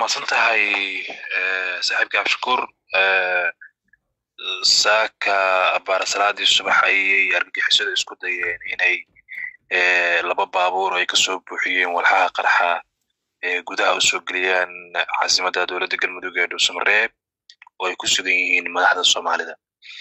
mahadsan tahay saaxiibka abshakuur saaka abaara salaadii subax ayay argagixisada isku dayeen inay laba baabuur ay kasoo buuxiyeen walxaha qarxa gudaha u soo geliyaan caasimadda dowladda galmudug ee dhuusamareeb oo ay ku sugan yihiin madaxda soomaalida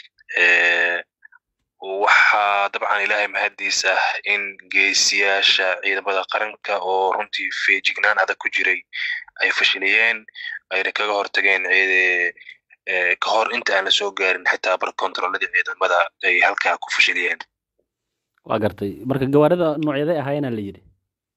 waxaa dabcan ilaahay mahaddiis ah in geesiyaasha ciidamada qaranka oo runtii feejignaan adag ku jiray ay fashiliyeen ayna kaga hortageen ka hor inta aan la soo gaarin xitaa bar kontroladii ciidamada ay halkaa ku fashiliyeen waa gartay marka gawaarida noocyaday ahaayena la yidhi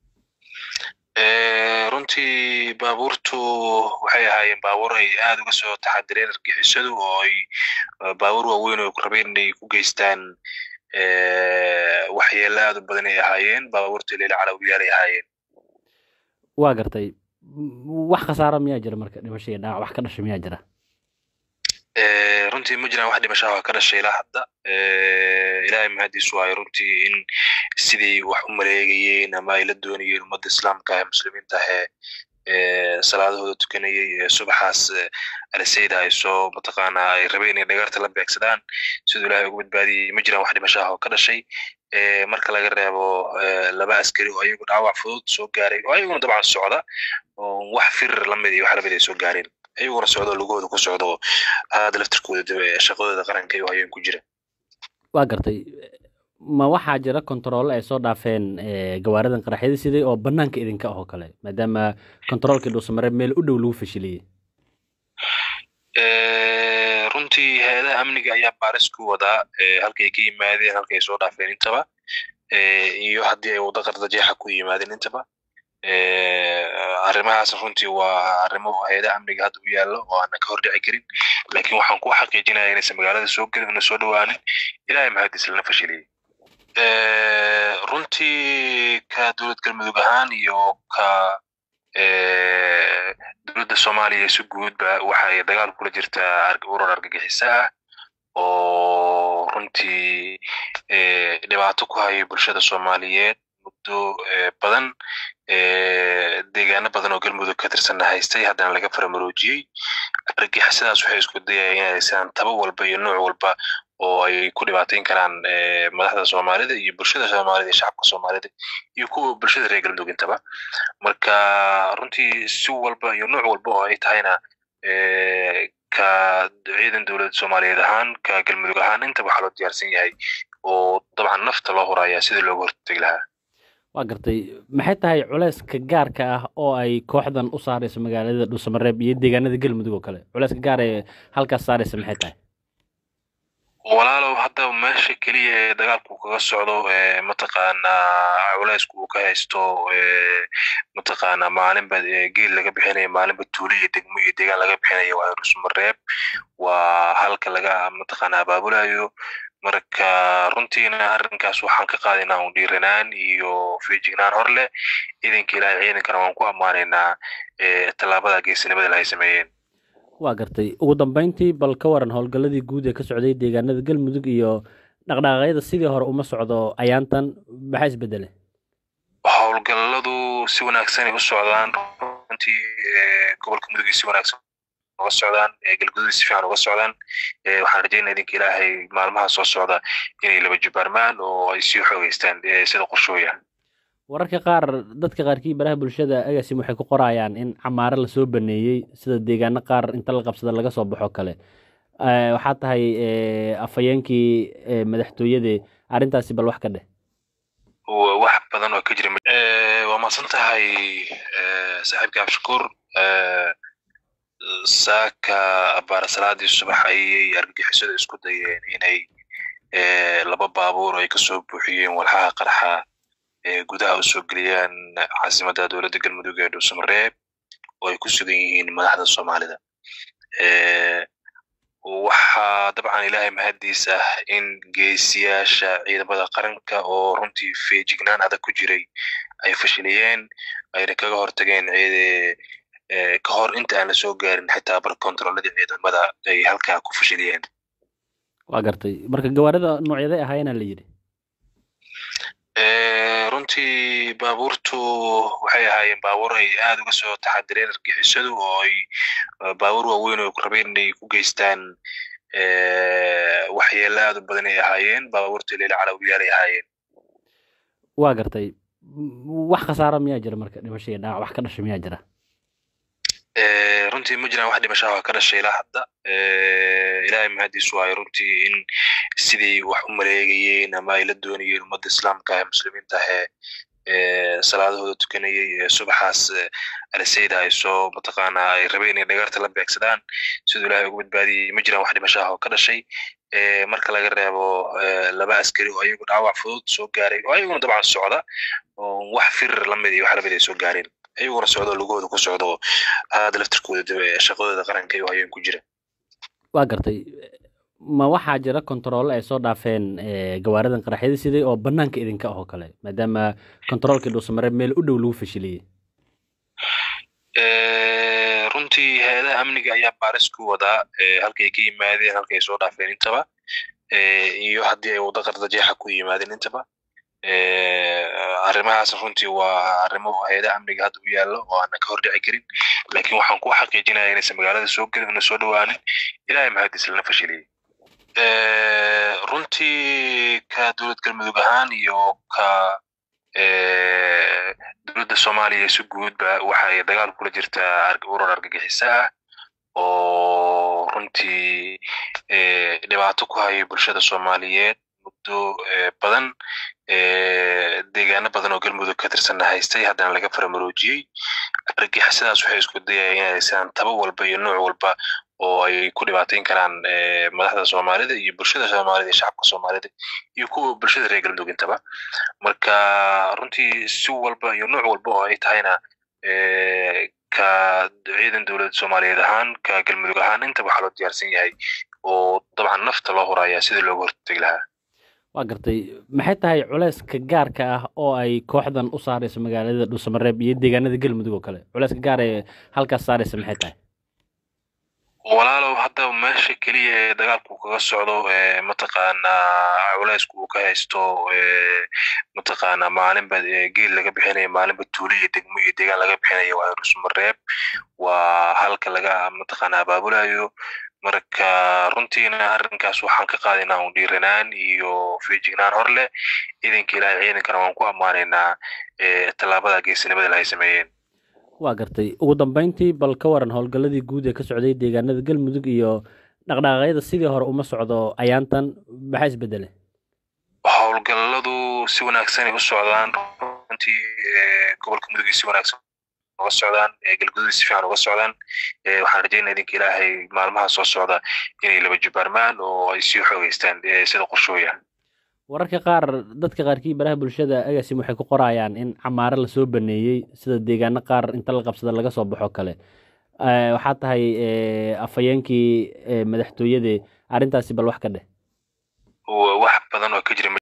runtii baabuurtu waxay ahaayeen baabuur ay aad uga soo taxadireen argixisadu oo ay baabuur waaweyn oo rabeen inay ku geystaan waxyeelo aad u badan ay ahaayeen baabuurta leila calawiyaal ay ahaayeen waa gartay wax khasaara miyaa jira marka dhimasho iyo dhaawac wax ka dhasha miyaa jira runtii ma jiraan wax dhimashaha ka dhashay ilaa hadda ilaahay mahadiisu waayo runtii in sidii wax u maleegayeen ama ay la doonayeen ummadda islaamka ee muslimiinta ahee salaadahooda tukanayay ee subaxaas alisayda ay soo mataqaanaa ay rabeen inay dhagarta la beegsadaan siduu ilaahay ugu badbaadiyey ma jiraan wax dhimashaha oo ka dhashay marka laga reebo laba askari oo ayagu dhaawac fudud soo gaaray oo ayaguna dabcan socda oo wax firir lamid iyo wax lamid ay soo gaareen ayaguna socdo lugahooda ku socdo aada laftirkooda shaqadooda qaranka iyo hayeen ku jira waa gartay ma waxaa jira kontaroole ay soo dhaafeen gawaaridan qaraxyada siday oo bannaanka idinka ah oo kale maadaama kontaroolkii dhuusamareeb meel u dhow lagu fashiliyey runtii hay-adaha amniga ayaa baaris ku wadaa halkay ka yimaadeen halkay soo dhaafeen intaba iyo haddii ay waddo qardajeexa ku yimaadeen intaba arrimahaas runtii waa arrimo hay-adaha amniga hadda u yaallo oo aanan ka hordhici karin laakiin waxaan ku xaqiijinaya inaysan magaalada soo gelin una soo dhowaanin ilaahay mahadis lana fashiliyey runtii ka dowlad galmudug ahaan iyo ka dowladda soomaaliya si guudba waxay dagaal kula jirtaa urur argagixisa ah oo runtii dhibaato ku hayay bulshada soomaaliyeed muddo badan deegaano badan oo galmudug ka tirsanna haystay haddana laga faramaroojiyey argixisadaas waxay isku dayaya inay haystaan taba walba iyo nooc walba oo ay ku dhibaatayn karaan madaxda soomaalida iyo bulshada soomaalida iyo shacabka soomaalida iyo kuwa bulshada reer galmudug intaba marka runtii si walba iyo nooc walba oo ay tahayna ka ciidan dowladda soomaaliyeed ahaan ka galmudug ahaan intaba waxaa loo diyaarsan yahay oo dabcan nafta loo huraya sidii looga hortegi lahaa waa gartay maxay tahay culeyska gaarka ah oo ay kooxdan u saarayso magaalada dhuusamareeb iyo deegaanada galmudug oo kale culeyska gaar ee halkaas saaraysa maxay tahay walaalow hadda meesha keliya ee dagaalku kaga socdo mataqaanaa culeysku uu ka haysto mataqaanaa maalinba geel laga bixinayo maalinba tuulo iyo degmo iyo deegaan laga bixinayo waa dhuusamareeb waa halka laga mataqaanaa abaabulayo marka runtiina arrinkaas waxaan ka qaadaynaa un dhiiranaan iyo feejignaan hor leh ciidanka ilaahay ciidankana waan ku ammaanaynaa tallaabada geesinimada ay sameeyeen waa gartay ugu dambeyntii bal ka waran howlgalladii guud ee ka socday deegaanada galmudug iyo dhaqdhaqaaqyada sidii hore uma socdo ayaantan maxaa isbedele howlgalladu si wanaagsan ay u socdaan runtii gobolka mudug si wanaagsan uga socdaan galgudud si fiican uga socdaan waxaan rajaynaa idinka ilaahay maalmaha soo socda inay laba jubaarmaan oo ay sii xoogeystaan sida qorshooya wararka qaar dadka qaarkii baraha bulshada agaasim waxay ku qorayaan in camaare lasoo baneeyey sida deegaano qaar inta la qabsada laga soo baxo kale waxaa tahay afhayeenkii madaxtooyade arrintaasi bal wax ka dheh wax badan oo ka jira waa mahadsan tahay saaxiibka abshakuur saaka abaara salaadii subax ayay argagixisada isku dayeen inay laba baabuur ay kasoo buuxiyeen walxaha qarxa gudaha u soo geliyaan caasimadda dowladda galmudug ee dhuusamareeb oo ay ku sugan yihiin madaxda soomaalida waxaa dabcan ilaahay mahaddiis ah in geesiyaasha ciidamada qaranka oo runtii feejignaan adag ku jiray ay fashiliyeen ayna kaga hortageen ka hor inta aan la soo gaarin xitaa bar kontroladii ciidamada ay halkaa ku fashiliyeen waa gartay marka gawaarida noocyaday ahaayena la yidhi runtii baabuurtu waxay ahaayeen baabuur ay aad uga soo taxadireen argixisadu oo ay baabuur waaweyn oo rabeen inay ku geystaan waxyeelo aad u badan ay ahaayeen baabuurta leila calawiyaal ay ahaayeen waa gartay wax khasaaro miyaa jira marka dhimasho iyo dhaawac wax ka dhasha miyaa jira runtii ma jiraan wax dhimashaha ka dhashay ilaa hadda ilaahay mahadiisu waayo runtii in sidii wax u maleegayeen ama ay la doonayeen ummadda islaamka ee muslimiinta ahee salaadahooda tukanayay ee subaxaas alisayda ay soo mataqaanaa ay rabeen inay dhagarta la beegsadaan siduu ilaahay ugu badbaadiyey ma jiraan wax dhimashaha oo ka dhashay marka laga reebo laba askari oo ayagu dhaawac fudud soo gaaray oo ayaguna dabcan socda oo wax firir lamid iyo wax lamid ay soo gaareen ayaguna socdo lugahooda ku socdo aada laftirkooda shaqadooda qaranka iyo hayeen ku jira waa gartay ma waxaa jira kontaroole ay soo dhaafeen gawaaridan qaraxyada siday oo banaanka idinka ah oo kale maadaama kontaroolkii dhuusamare meel u dhow lagu fashiliyey runtii hay-adaha amniga ayaa baaris ku wadaa halkay ka yimaadeen halkay soo dhaafeen intaba iyo haddii ay waddo qardajeexa ku yimaadeen intaba arrimahaas runtii waa arrimo hay-adaha amniga hadda u yaallo oo aanan ka hordhici karin laakiin waxaan ku xaqiijinaya inaysan magaalada soo gelin una soo dhowaanin ilaahay mahadis lana fashiliyey runtii ka dowlad galmudug ahaan iyo ka dowladda soomaaliya si guudba waxay dagaal kula jirtaa urur argagixisa ah oo runtii dhibaato ku hayay bulshada soomaaliyeed muddo badan deegaano badan oo galmudug ka tirsanna haystay haddana laga faramaroojiyey argixisadaas waxay isku dayaya inay haystaan taba walba iyo nooc walba oo ay ku dhibaateyn karaan madaxda soomaalida iyo bulshada soomaalida iyo shacabka soomaalida iyo kuwa bulshada reer galmudug intaba marka runtii si walba iyo nooc walba oo ay tahayna ka ciidan dowladda soomaaliyeed ahaan ka galmudug ahaan intaba waxaa loo diyaarsan yahay oo dabcan nafta loo huraya sidii looga hortegi lahaa waa gartay maxay tahay culeyska gaarka ah oo ay kooxdan u saarayso magaalada dhuusamareeb iyo deegaanada galmudug oo kale culeyska gaar ee halkaas saaraysa maxay tahay walaalow hadda meesha keliya ee dagaalku kaga socdo mataqaanaa culeysku uu ka haysto mataqaanaa maalinba geel laga bixinayo maalinba tuulo iyo degmo iyo deegaan laga bixinayo waa dhuusamareeb waa halka laga mataqaanaa abaabulayo marka runtiina arrinkaas waxaan ka qaadaynaa un dhiiranaan iyo feejignaan hor leh ciidanka ilaahay ciidankana waan ku ammaanaynaa tallaabada geesinimada ay sameeyeen waa gartay ugu dambeyntii bal ka waran howlgalladii guud ee ka socday deegaanada galmudug iyo dhaqdhaqaaqyada sidii hore uma socdo ayaantan maxaa isbedele howlgalladu si wanaagsan ay u socdaan runtii gobolka mudug si wanaagsan uga socdaan galgudud si fiican uga socdaan waxaan rajaynaa idinka ilaahay maalmaha soo socda inay laba jubaarmaan oo ay sii xoogeystaan sida qorshooya wararka qaar dadka qaarkii baraha bulshada agaasim waxay ku qorayaan in camaaro lasoo baneeyey sida deegaano qaar inta la qabsada laga soo baxo kale waxaa tahay afhayeenkii madaxtooyade arrintaasi bal wax ka dheh wax badan oo ka jira